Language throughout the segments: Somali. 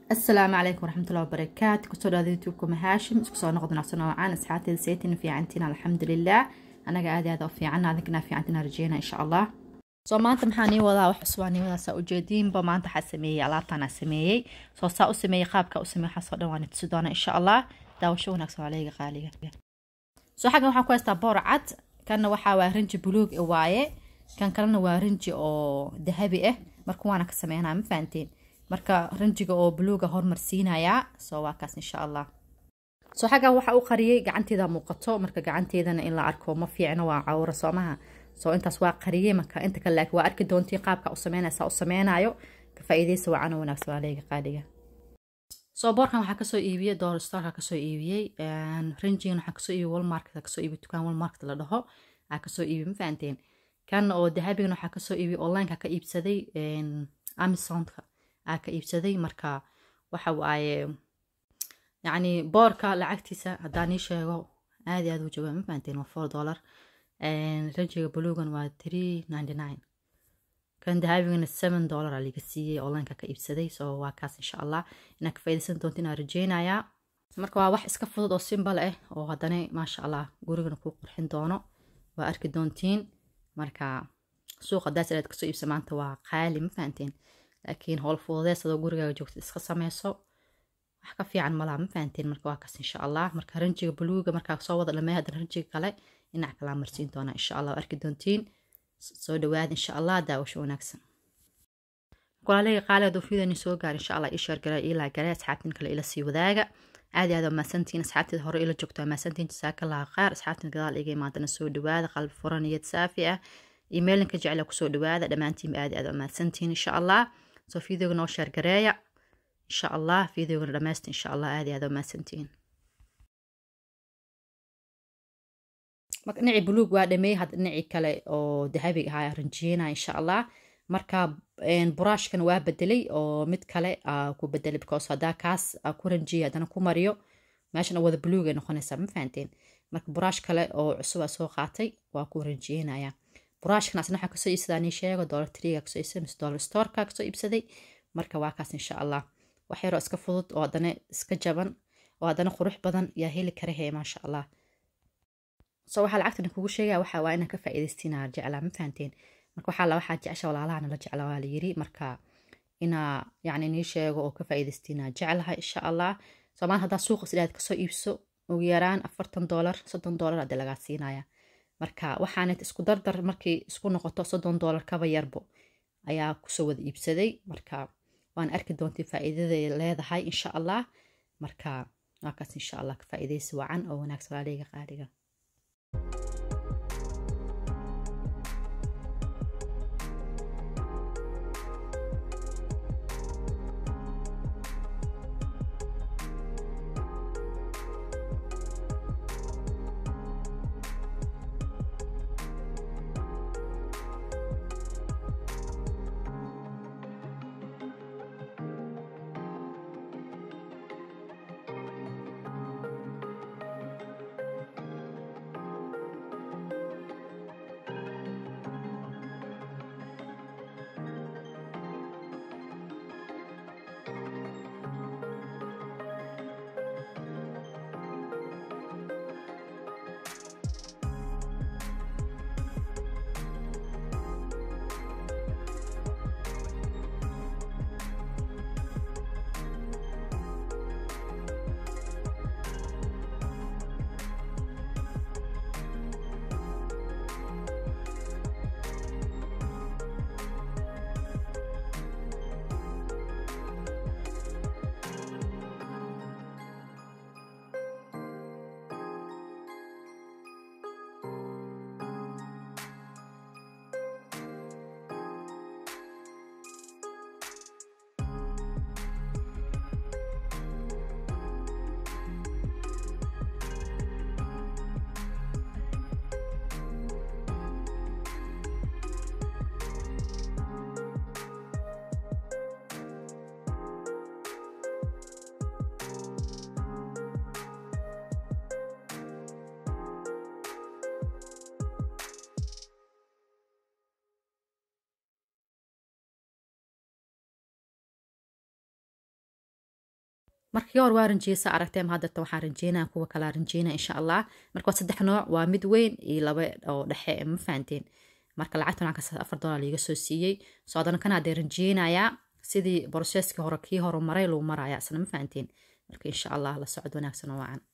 asalaamu calaykum waraxmatullahi wabarakaatu kusoo dhawaada youtube-ka mahaashim isku soo noqdo nacso noocaan asxaabteeda saytin fiicantiin alxamdulilah anaga aad aad u fiican adinkana fiicantina rajeyna insha allah soo maanta maxaa nii wadaa wax cusubaa nii wadaa saa ujeediinba maanta waxaa sameeyey alaabtaanaa sameeyey soo saa u sameeyey qaabka u sameeyey waxaasoo dhan waa ni tusi doona insha allah daawasho wanaagsan waa leega qaaliga soo xaggan waxaan ku haystaa boor cad kanna waxaa waa rinji buluug waaye kan kalena waa rinji oo dahabi ah marka waana ka sameynaa ma fahanteen marka rinjiga oo buluuga hormarsiinayaa soo waa kaas insha allah soo xaggan waxa u qariyey gacanteeda muuqato marka gacanteedana in la arko ma fiicno waa cawro soomaha soo intaas waa qariyey marka inta kale laakiin waa arki doontiin qaabka u sameynaysa u sameynayo ka faa'iidaysa waa cana wanaagsan waa leega qaaliga soo boorkan waxaa kasoo iibiyey dollar storka kasoo iibiyey rinjigan waxaa kasoo iibiyey walmarket kasoo iibiyey dukaan walmarket la dhaho aa kasoo iibiyey ma fahanteen kan oo dahabigan waxaa kasoo iibiyey onlineka ka iibsaday amazonka aa ka iibsaday marka waxa waaye yacni boorka lacagtiisa haddaan ii sheego aad iyo aad u jooga ma fahanteen waa four dollar ranjiga buluugan waa three ninety nine kan dahabigana seven dollar aa liga siiyey onlineka ka iibsaday so waa kaas insha allah inaad ka faaidaysan doonto inaan rajeynayaa marka waa wax iska fudud oo simbal ah oo haddana maasha allah gurigana kuu qurxin doono waa arki doontiin marka suuqa daas inaad kasoo iibsa maanta waa qaali ma fahanteen laakiin howl fududees adoo gurigaaga joogta iska sameyso wax ka fiican malaha ma fahanteen marka waa kaas insha allah marka ranjiga buluuga markaa soo wada dhamey haddana ranjiga kale dhinac kalaa marsiin doona insha allah arki doontiin soo dhawaada insha allah daawasho wanaagsan walaaleyga qaali hadduu fiidani soo gaar insha allah ii sheergala ilaa gale asxaabtin kale ila sii wadaaga aad aad maasantiin asxaabteeda hore ila joogto maasantiin jasaaka laha qaar asxaabtin gadaal iga imaadana soo dhawaada qalbi furan niyad saafi ah imailninka jecla kusoo dhawaada dhammaantiinba aad aad maasantiin insha allah soo fideoga noo sheergareeya insha allah fideogana dhammaysta insha allah aad aad maasantiin marka dhinacii buluug waa dhameey hadda dhinacii kale oo dahabiga ahaa ranjiyeyna insha allah marka buraashkan waa bedelay oo mid kale aa ku bedelay because haddaa kaas aa ku ranjiyey haddana ku mariyo meeshan wada buluug ay noqonaysaa ma fahanteen marka buraash kale oo cusub aa soo qaatay waa ku ranjiyeynaya buraashkan asna waxaa kasoo iibsadaa nii sheego dollar triga kasoo iibsaday mise dollar storeka kasoo iibsaday marka waa kaas insha allah wax yaroo iska fudud oo haddana iska jaban oo haddana qurux badan yaa heli kara hee maasha allah so waxaa lacagtan kugu sheegaya waxa waa inaan ka faa'iidaystiina jeclaa ma fahanteen marka waxaa la waxaa jecesha walaalahana la jeclaa waa la yiri marka inaa yacni nii sheego oo ka faa'iidaystiina jeclahay insha allah soo maanta haddaa suuqa sidaad kasoo iibso ugu yaraan afartan dollar soddon dollar hadii lagaa siinaya marka waxaanad isku dardar markay isku noqoto soddon dollar kaba yarbo ayaa kusoo wada iibsaday marka waan arki doontay faa'iidaday leedahay insha allah marka waa kaas insha allah ka faa'iidaysi wacan oo wanaagsan walaaleyga qaaliga markii hore waa rinjiyeysa aragteen haddata waxaan rinjeynaa kuwa kalaa rinjeynaa insha allah marka waa saddex nooc waa mid weyn iyo laba oo dhexe ma fahanteen marka lacagta lacagkaas afar dollar liiga soo siiyey soo haddana kana hadee rinjeynayaa sidii broseskii hore kii hore maray lagu maraya isna ma fahanteen marka insha allah la socod wanaagsan oo wacan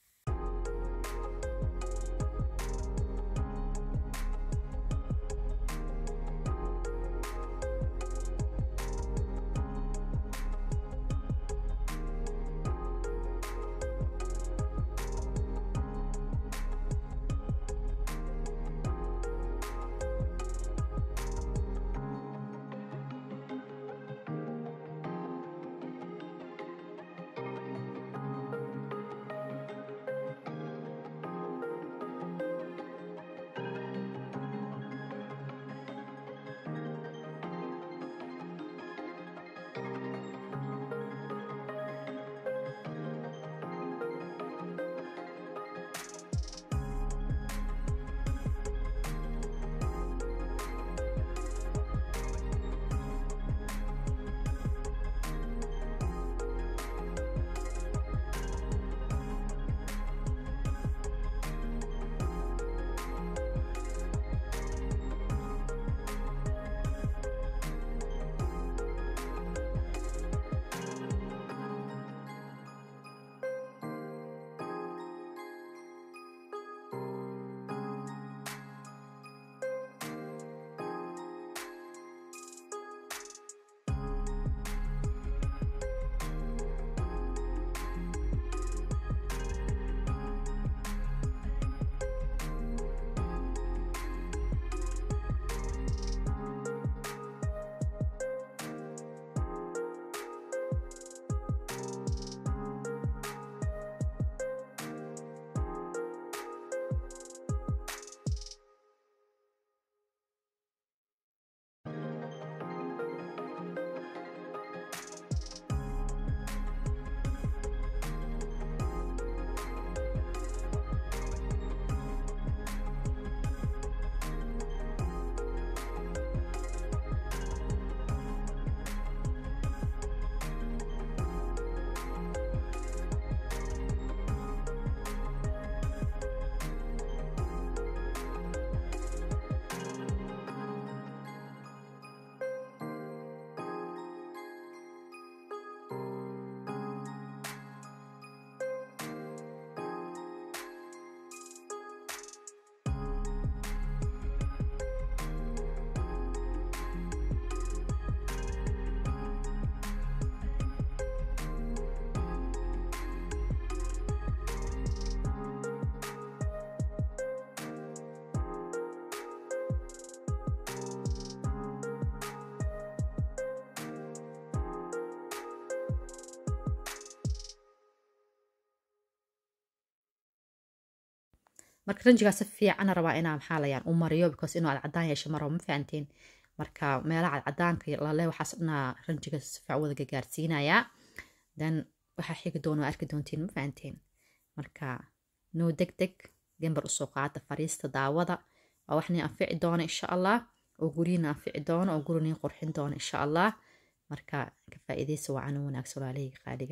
marka ranjigaa si fiican rabaa inaa maxaa layaan u mariyo because inuu cadcadaan yeesho marabo ma fahanteen marka meelaha cadcadaanka lale waxaas dhanaa ranjiga si fiican wada gagaarsiinayaa then waxaa xigi doona arki doontiin ma fahanteen marka noo deg deg gambar usoo qaata fariista daawada waa wax nin anfici doona insha allah oo guryiina anfici doona oo guri nin qurxin doona insha allah marka ka faa'iidaysa waa canu wanaagsan walaalahayga qaaliga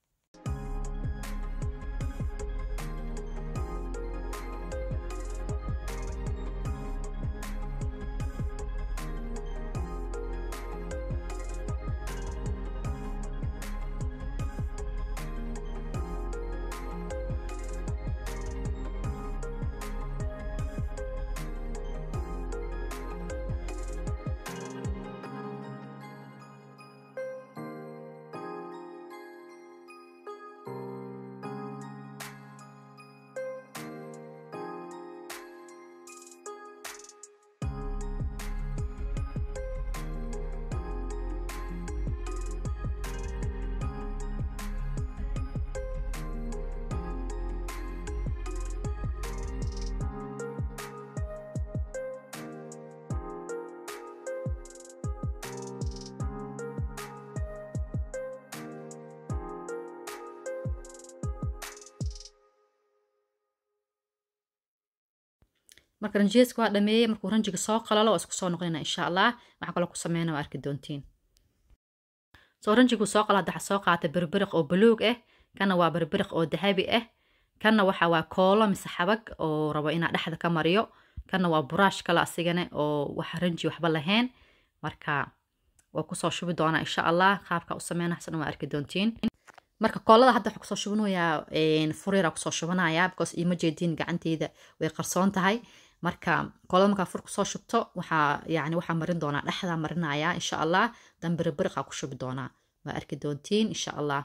marka ranjiyeska waa dhameeyey markuu ranjiga soo qalalo waa isku soo noqonayna insha allah waxaa kaloo ku sameyna waa arki doontiin soo ranjigu soo qala hadda soo qaatay berberiq oo buluug ah kana waa berberiq oo dahabi ah kana waxa waa koolo mise xabag oo rabo inaa dhexda ka mariyo kana waa buraash kale asigana oo waxa ranji waxba lahayn marka waa kusoo shubi doonaa insha allah qaabka u sameynaysan waa arki doontiin marka koolada hadda waxaa kusoo shubanayaa furiira kusoo shubanayaa because iima jeediin gacanteyda way qarsoon tahay marka koolada markaa fur kusoo shubto waxaa yani waxaa marin doonaa dhexdaa marinayaa insha allah dan beriberiqaa ku shubi doonaa waa arki doontiin insha allah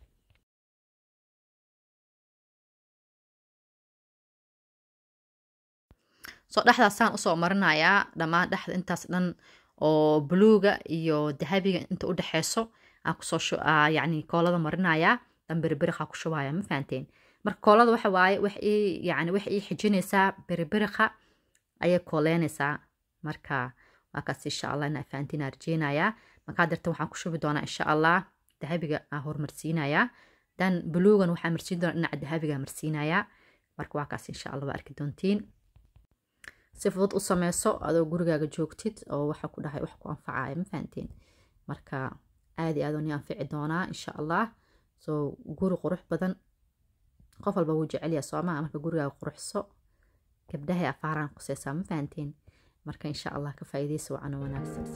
soo dhexdaasaan usoo marinayaa dhammaan dhexda intaas dhan oo buluuga iyo dahabiga inta u dhexeyso aan kusoo yani koolada marinayaa dan beriberiqa ku shubaya ma fahanteen marka koolada waxa waaye wax ii yani wax ii xijinaysaa beriberiqa ayay kooleynaysaa marka waa kaas insha allah inaa fahantiin aan rajeynayaa markaa dartan waxaan ku shubi doonaa insha allah dahabiga aan hormarsiinayaa dan buluugan waxaa marsiin doonaa dhinaca dahabiga marsiinayaa marka waa kaas insha allah waa arki doontiin si fudud u sameyso adoo gurigaaga joogtid oo waxa ku dhahay wax ku anfacaya ma fahanteen marka aad iyo aad ni anfici doonaa insha allah soo guri qurux badan qof walba wuu jecelyaa soomaa marka gurigaaga quruxso gabdhahay afaaraan quseysaa ma fahanteen marka insha allah ka faa'iidaysa wacan wanaagsan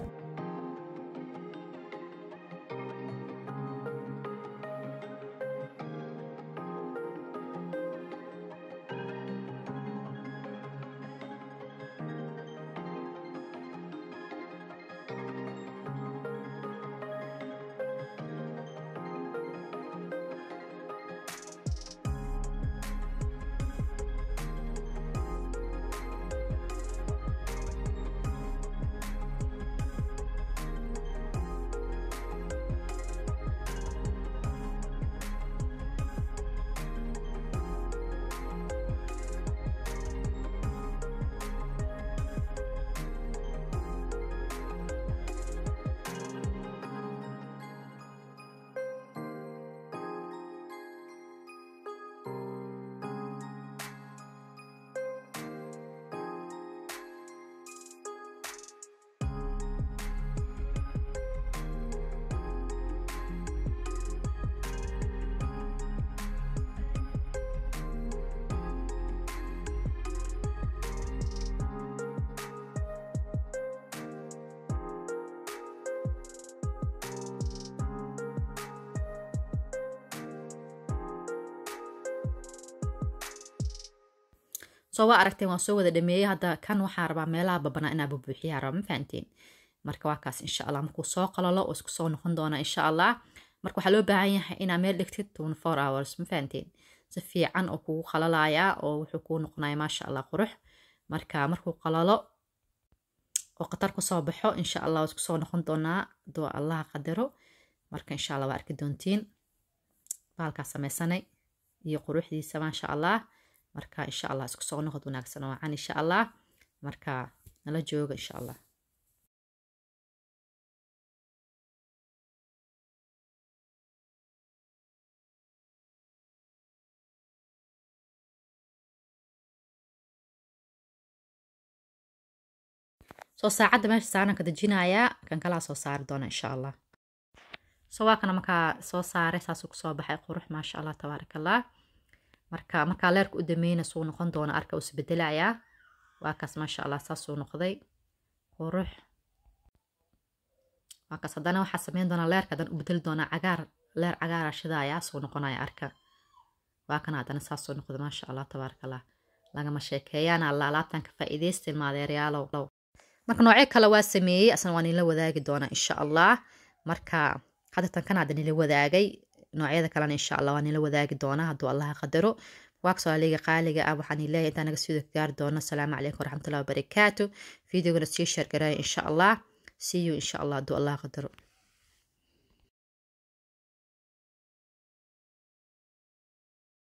soo waa aragteen waan soo wada dhameeyey hadda kan waxaa rabaa meelaha babanaa inaa bubuuxiyaa raba ma fahanteen marka waa kaas insha allah markuu soo qalalo oo isku soo noqon doonaa insha allah marka waxaa loo baahan yahay inaa meel dhigtid twenty four hours ma fahanteen si fiican oo kugu qalalayaa oo wuxuu kuu noqonaya maasha allah qurux marka markuu qalalo oo khatar kusoo baxo insha allah waa isku soo noqon doonaa doo allaha qadaro marka insha allah waa arki doontiin baalkaa sameysanay iyo quruxdiisa maasha allah marka insha allah isku soo noqod wanaagsan oo wacan insha allah marka nala jooga insha allah soo saacadda meesha saaran ka dejinayaa kan kalaa soo saari doona insha allah so waa kana markaa soo saaray saasuu kusoo baxay qurux maasha allah tabaaraka allah marka markaa leerka u dameyna suu noqon doona arka uu isbedelayaa waa kaas maasha allah saasuu noqday qurux waa kaas haddana waxaa sameyn doonaa leerka haddana u bedeli doonaa cagaar leer cagaara shidaaya suu noqonaya arka waa kana haddana saasuu noqday maasha allah tabaaraka allah lagama sheekeeyaan alla alaabtan ka faa'iidaysta ilmaadeeryaalow marka noocyo kale waa sameeyey asna waa nila wadaagi doonaa insha allah marka hadda tan kan hadda nila wadaagay noocyada kalena insha allah waa nila wadaagi doonaa hadduu allaha qadaro waakasoo aliga qaaliga ah waxaan leeyahay intaan naga sii gaari doono asalaamu calaykum waraxmatullahi wabarakaatu videogana sii sheergaraya insha allah see you insha allah hadduu allaha qadaro